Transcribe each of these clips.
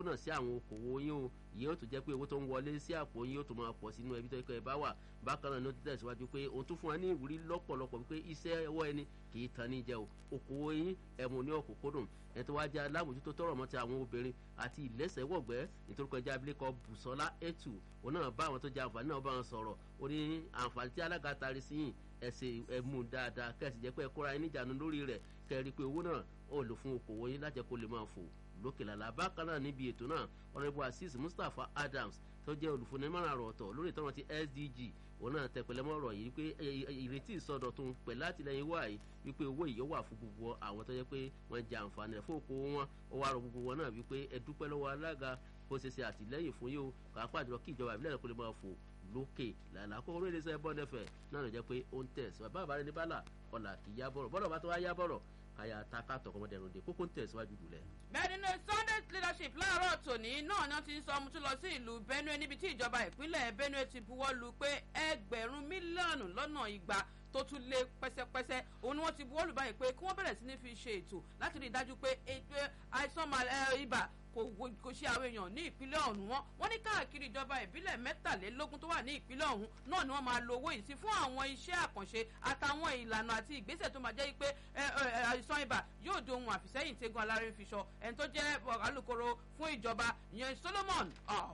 náà sí àwọn okòwò yín o ìyẹn ó tún jẹ́ pé owó tó ń wọlé sí àpò yín ó tún máa pọ̀ sínú ẹbí tó yẹ bá wà bákan náà ni ó ti tẹ̀síwájú pé òun tún fún wa ní ìwúrí lọ́pọ̀lọpọ̀ wípé iṣẹ́ ọwọ́ ẹni kì í tan ní jẹ o okòwò yín ẹ̀mú ní ọ̀kúnkúndùn ẹ̀ tó wá jẹ́ alámòjútó tọrọ mọ́ ti àwọn obìnrin àti ìlẹ́sẹ̀wọ̀gbẹ́ nítorí kọjá abilékọ Bùsọ́lá Etu òun náà bá àwọn tó jẹ àǹfààní náà bá wọn sọ̀rọ̀ ó ní àǹfààní tí alága tari sí yìn ẹsẹ̀ ẹ̀mú dáadáa kẹ́sì jẹ́ pé ẹ kóra ẹni ìjànú lórí rẹ̀ kẹ́rí pé owó náà ó lò fún okòwò yín lájẹ́ kó lè máa fò lókè làlá bákan náà níbi ètò náà ọ̀rẹ́bù Azeez Mustapha Adams tó jẹ́ olùfúnimọ̀ràn àrò ọ̀tọ̀ lórí ìtọ́nà ti SDG òun náà tẹ pẹ̀lẹ́ mọ́rọ̀ yìí pé ìrètí ìsọdọ̀tun pẹ̀lú àtìlẹyìn wà yìí wípé owó yìí wà fún gbogbo àwọn tó jẹ́ pé wọ́n jẹ àǹfààní rẹ̀ fún okòwò wọn ó wá rọ gbogbo wọn náà wípé ẹ dúpẹ́ lọ́wọ́ alága kó ṣe ṣe àtìlẹyìn fún yóò pàápàá jùlọ kí ìjọba ìbílẹ̀ kó lè máa fò lókè lànà àkókò orí iléeṣẹ́ bọ́ọ̀dẹ́fẹ̀ náà ló jẹ́ pé ó ń tẹ̀ sí bàbá àbárẹ́ ní bálà ọ̀là kì í yá bọ̀rọ̀ bọ́dọ̀ bá tó wá yá bọ̀rọ̀ kàyà taka tọkọmọdẹrùn de kókó ń tẹ̀síwájú jùlẹ̀. bẹ́ẹ̀ nínú Sunday leadership láàárọ̀ tòní náà ni wọ́n ti ń sọ ọmọ tó lọ sí ìlú Benue níbi tí ìjọba ìpínlẹ̀ Benue ti buwọ́ lu pé ẹgbẹ̀rún mílíọ̀nù lọ́nà igba tó tún lé pẹ́sẹ́pẹ́sẹ́ òun ni wọ́n ti buwọ́ lù báyìí pé kí wọ́n bẹ̀rẹ̀ sí ní fi ṣe ètò láti rí i dájú pé àìsàn ibà kò ṣe àwọn èèyàn ní ìpínlẹ̀ ọ̀hún wọn wọ́n ní káàkiri ìjọba ìbílẹ̀ mẹ́tàlélógún tó wà ní ìpínlẹ̀ ọ̀hún náà ni wọ́n máa lo owó yìí sí fún àwọn iṣẹ́ àkànṣe àtàwọn ìlànà àti ìgbésẹ̀ tó máa jẹ́ pé àìsàn ibà yóò di ohun àfìsẹ́yìn tẹ́gun alárin fi sọ ẹni tó jẹ́ alukoro fún ìjọba ìyẹn Solomon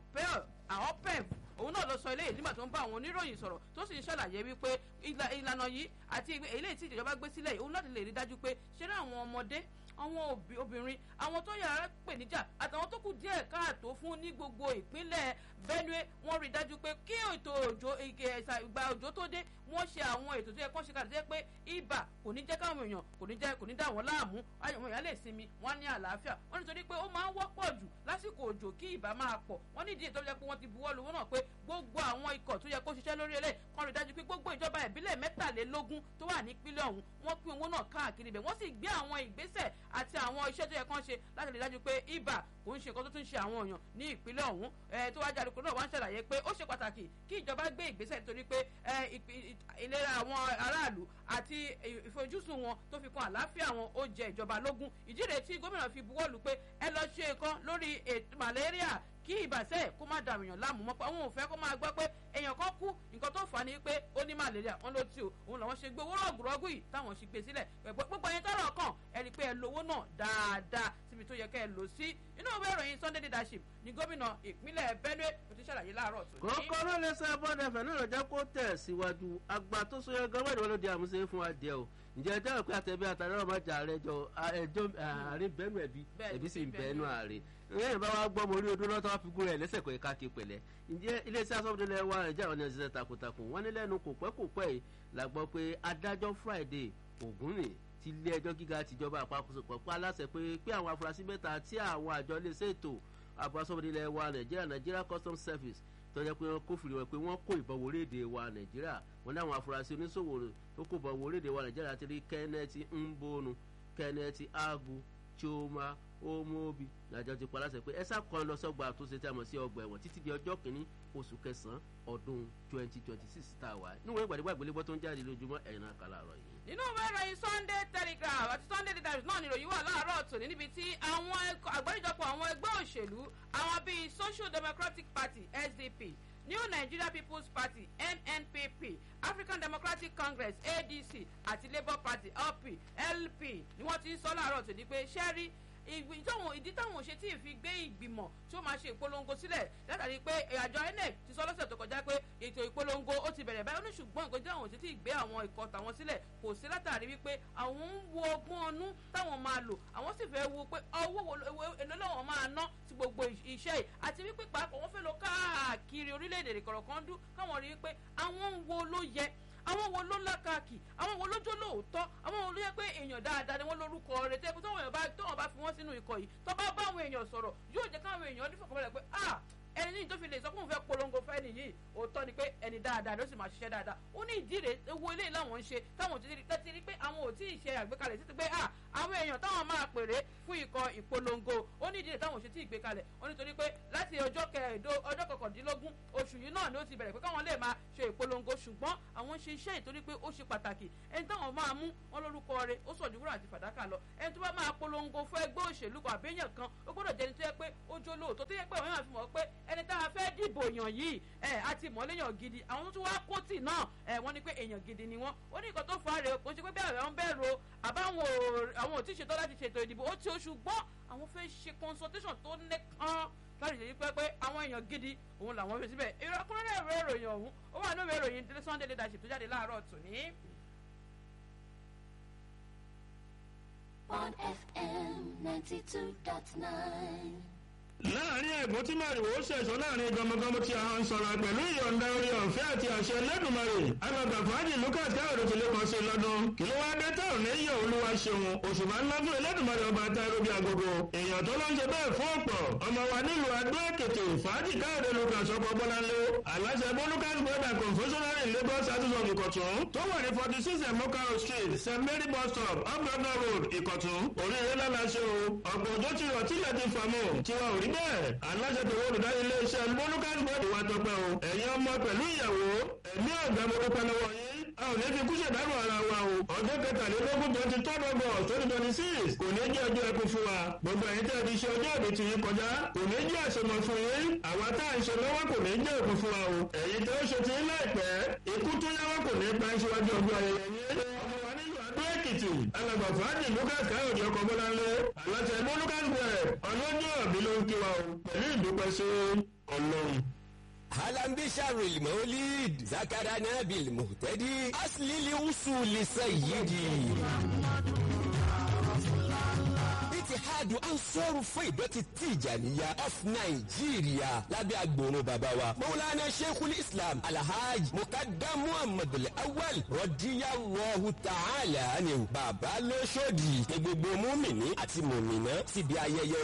ahopep òun náà ló sọ eléyìí nígbà tó ń bá àwọn oníròyìn sọ̀rọ̀ tó sì ń ṣàlàyé wípé ìlànà yìí àti eléyìí tí ìjọba gbé sílẹ̀ òun láti lè rí dájú pé ṣé àwọn ọmọdé àwọn obìnrin àwọn tó yàrá pè níjà àtàwọn tó kù díẹ̀ káàtó fún ní gbogbo ìpínlẹ̀ Benue wọ́n rí dájú pé kí ètò òjò ìgbà òjò tó dé wọ́n ṣe àwọn ètò tó yẹ kó ṣe kàdé pé ibà kò ní jẹ́ káwọn èèyàn kò ní jẹ́ kò ní dà wọ́n láàmú àwọn èèyàn lè sinmi wọ́n ní àlàáfíà wọ́n nítorí pé ó máa ń wọ́pọ̀ jù lásìkò òjò kí ibà máa pọ̀ wọ́n ní ìdí ètò yẹ pé wọ́n ti buwọ́ lu wọn náà pé gbogbo àwọn ikọ̀ tó yẹ kó ṣiṣẹ́ lórí ẹlẹ́ kan rí dájú pé gbogbo ìjọba ìbílẹ̀ mẹ́tàlélógún tó wà nípínlẹ̀ ọ̀hún wọ́n pín owó náà káàkiri ibẹ̀ wọ́n sì gbé àwọn ìgbésẹ̀ àti àwọn iṣẹ́ tó yẹ kán ṣe láti rí dájú pé ibà kò ń ṣe nǹkan tó tún ṣe àwọn èèyàn ní ìpínlẹ̀ ọ̀hún tó wájú àlùkò náà wá ń ṣàlàyé pé ó ṣe pàtàkì kí ìjọba gbé ìgbésẹ̀ nítorí pé ìlera àwọn aráàlú àti ìfojúsùn wọn tó fi kan àlàáfíà wọn ó jẹ ìjọba lógún ìdí rèé tí gómìnà fi buwọ́lù pé ẹ lọ ṣe nǹkan lórí malaria kí ìbàṣẹ kó má dàrú èèyàn láàmú mọ́ pé àwọn ò fẹ́ kó máa gbọ́ pé èèyàn kan kú nǹkan tó fà á ní pé ó ní malaria wọn ló tí o òun làwọn ṣe gbé owó rọ̀gùrọ̀gù yìí táwọn ṣe gbé sílẹ̀ gbogbo ẹyin tọrọ kàn ẹ rí i pé ẹ lówó náà dáadáa síbi tó yẹ kẹ́ ẹ lò sí inú ìwé ìròyìn Sunday leadership ní gómìnà ìpínlẹ̀ Benue ló ti ṣàlàyé láàárọ̀ tó ní. kókó ló lè sọ bọ́dẹ̀fẹ̀ náà lọ́jọ́ kó tẹ̀ síwájú àgbà tó sọ yẹ gọ́wọ́dì wọn ló di àmúṣe fún adìẹ o ǹjẹ́ ẹ dáhùn pé àtẹ̀bí àtàrà ọmọ jà rẹ jọ ẹjọ́ àárín bẹ́ẹ̀nù ẹ̀bí ẹ̀bí sì ń bẹ́ẹ̀nù àárín ẹ̀yìn bá wa gbọ́ mọ orí odó lọ́tọ́ fi gúnrẹ̀ lẹ́sẹ̀ kọ́ ẹ̀ka kí pẹ̀lẹ́ ǹjẹ́ iléeṣẹ́ asọ́bùdílẹ̀ wa nàìjíríà wọn ni ọ̀sẹ̀ takuntakun wọ́n ní lẹ́nu kò pẹ́ kò pẹ́ yìí la gbọ́ pé adájọ́ Friday Ògúnrìn ti ilé ẹjọ́ gíga tìjọba àpapọ̀ pa aláṣẹ pé pé àwọn afurasí mẹ́ta tí àwọn àjọ iléeṣẹ́ ètò àbọ̀ asọ́bùdílẹ̀ wa nàìjíríà Nigeria Customs Service tó jẹ́ pé wọ́n kófìrí wọn pé wọ́n kó ìbọn wọlé èdè wa nàìjíríà wọ́n ní àwọn afurasí oníṣòwò tó kó ìbọn wọlé èdè wa nàìjíríà ti rí kenneth mbonu kenneth agu chioma omobi làjọ ti pa láṣẹ pé ẹsà kan lọ sọgbà àtúnṣe tí a mọ̀ sí ọgbà ẹ̀wọ̀n títí di ọjọ́ kìíní oṣù kẹsàn-án ọdún twenty twenty six tá a wà níwọ̀n ìgbàdégbà ìgbélébọ́ tó ń jáde lójúmọ́ ẹ̀yìn náà kà láàárọ̀ yìí. nínú ìwé ìròyìn Sunday Telegraph àti Sunday Telegraph náà ni ìròyìn wà láàárọ̀ tòní níbi tí àwọn àgbáríjọpọ̀ àwọn ẹgbẹ́ òṣèlú àwọn bíi Social Democratic Party SDP New Nigeria People's Party NNPP African Democratic Congress ADC àti Labour Party LP LP ni wọ́n ti ń sọ láàárọ̀ tòní pé ṣẹ́rí ìdí táwọn ṣe tí ì fi gbé ìgbìmọ̀ tí ó máa ṣe ìpolongo sílẹ̀ látàrí pé àjọ INEC ti sọ lọ́sẹ̀ tó kọjá pé ètò ìpolongo ó ti bẹ̀rẹ̀ báyìí ó ní ṣùgbọ́n nǹkan tí àwọn ṣe tí ì gbé àwọn ikọ̀ tàwọn sílẹ̀ kò sí látàrí wípé àwọn ń wo ọgbọ́n ọnú táwọn máa lò àwọn sì fẹ́ wo pé owó èlò làwọn máa ná sí gbogbo iṣẹ́ yìí àti wípé pàápàá wọ́n fẹ́ lọ káàkiri orílẹ̀-èdè kọ̀ọ̀kan dún káwọn rí wípé àwọn ń wo ló yẹ àwọn wo ló lákàkì àwọn wo lójó lóòótọ́ àwọn wo ló yẹ pé èèyàn dáadáa ni wọ́n lórúkọ rẹ̀ tẹ́ pé tọ́wọ́n bá tọ́wọ́n bá fi wọ́n sínú ikọ̀ yìí tọ́ bá bá àwọn èèyàn sọ̀rọ̀ yóò jẹ́ káwọn èèyàn ní fọkànbalẹ̀ pé ah ẹni ní tó fi lè sọ fún òun fẹ́ polongo fẹ́ nìyí òótọ́ ni pé ẹni dáadáa ló sì máa ṣiṣẹ́ dáadáa ó ní ìdí rẹ̀ ewu eléyìí làwọn ń ṣe táwọn ò ti rí pé àwọn ò tí ì ṣe àgbékalẹ̀ títí pé ah àwọn èèyàn táwọn máa pèrè fún ikọ̀ ìpolongo ó ní ìdílé táwọn ò ṣe tí ì gbé kalẹ̀ ó nítorí pé láti ọjọ́ kẹẹ̀ẹ́dó ọjọ́ kọkàndínlógún oṣù yìí náà ni ó ti bẹ̀rẹ̀ pé káwọn lè máa ṣe ìpolongo ṣùgbọ́n àwọn ṣe iṣẹ́ ìtorí pé ó ṣe pàtàkì ẹni táwọn máa mú wọn lórúkọ rẹ̀ ó sọ̀jú wúrà àti fàdákà lọ ẹni tó bá máa polongo fún ẹgbẹ́ òṣèlú kan àbẹ́yàn kan ó gbọ́dọ̀ jẹ́ni tó yẹ pé ó jó lóòótọ́ tó yẹ pé àwọn èèyàn fi mọ̀ pé ẹni tá a fẹ́ dìbò yàn yìí ẹ̀ àti mọ̀lẹ́yàn gidi àwọn tó tún wá kóòtì náà ẹ̀ wọ́n ní pé èèyàn gidi ni wọ́n ó ní nǹkan tó fà á rè kó ṣe pé bẹ́ẹ̀ àwọn bẹ́ẹ̀ ro àbáwọn àwọn ò tí ì ṣetán láti ṣètò ìdìbò ó ti oṣù gbọ́ àwọn fẹ́ ṣe consultation tó nẹ́kan láti ṣe pé pé àwọn èèyàn gidi òun làwọn fi síbẹ̀ ìrọ̀kúnrẹ́ ìwé ìròyìn ọ̀hún ó wà nínú ìwé ìròyìn Sunday leadership tó jáde láàárọ̀ tòní. on FM ninety two dot nine. láàrin ẹ̀gbọ́n tí màrìwò ṣẹ̀ṣọ́ láàrin gọmọgọmọ tí a ń sọ̀rọ̀ pẹ̀lú ìyọ̀ǹda orí ọ̀fẹ́ àti àṣẹ lẹ́dùnmarè alàgbà fàájì lucas káyọ̀dé ti lè kàn sí lọ́dún kí ló wá dé táwọn lẹ́yìn olúwa ṣeun òṣùpá ńlá fún ẹlẹ́dùnmarè ọba àtàrò bíi agogo èèyàn tó ló ń ṣe bẹ́ẹ̀ fún ọ̀pọ̀ ọmọ wa nílùú adó èkìtì fàájì káyọ̀dé lucas ọkọ̀ bọ́láńlé aláṣẹ bó lucas brother confessionary in lagos àtúnṣe ìkọ̀tún tó wà ní forty six emokaro street st mary bus stop upgradna road ìkọ̀tún oríire lálàṣẹ o ọ̀pọ̀ òjò ti rọ̀ tílẹ̀ ti fàmù tiwa ò rí bẹ́ẹ̀ aláṣẹ tó wọ́n olùdarí iléeṣẹ́ bólúkàs bọ́ọ̀dù wa tọpẹ́ o ẹ̀yin ọmọ pẹ̀lú ìyàwó ẹ̀mí ọ̀gá mo dúpẹ́ lọ́wọ́ yín a ò ní fi kú ṣèdárò ara wa o ọjọ́ kẹtàlélógún twenty third august twenty twenty six kò ní jẹ́ ọjọ́ ẹkú fún wa gbogbo ẹ̀yin tẹ́ ẹ ti ṣe ọjọ́ ìbí ti yín kọjá kò ní jẹ́ àṣemọ fún yín àwa tá à ń ṣe lọ́wọ́ kò ní jẹ́ ẹkú fún wa o ẹ̀yin tẹ́ ó ṣe ti yín láìpẹ́ ikú tó yáwó kò ní pa ìṣíwájú ọjọ́ ayẹyẹ yín ọmọ wa nílùú adó èkìtì alàgbà fàájì lucas káyọ̀dé ọkọ̀ bọ́láńlé aláṣẹ ẹgbẹ́ lucas bẹ̀rẹ̀ ọlọ́jọ́ ọ̀bí ló ń kí wa o pẹ̀lú ìdúpẹ́ sí ọlọ́run. هلا بشهر المولد ذكرنا بالمهتدي أصل لوصول سيدي اتحاد أنصار فيضة التيجانية of Nigeria lábẹ́ agbòrò bàbá wa Mawlana Sheikhul Islam Alhaj Mukaddam Muhammad Al-Awwal Radiyallahu Ta'ala ni bàbá lóṣòdì ní gbogbo múmìnì àti mùmìnà síbi ayẹyẹ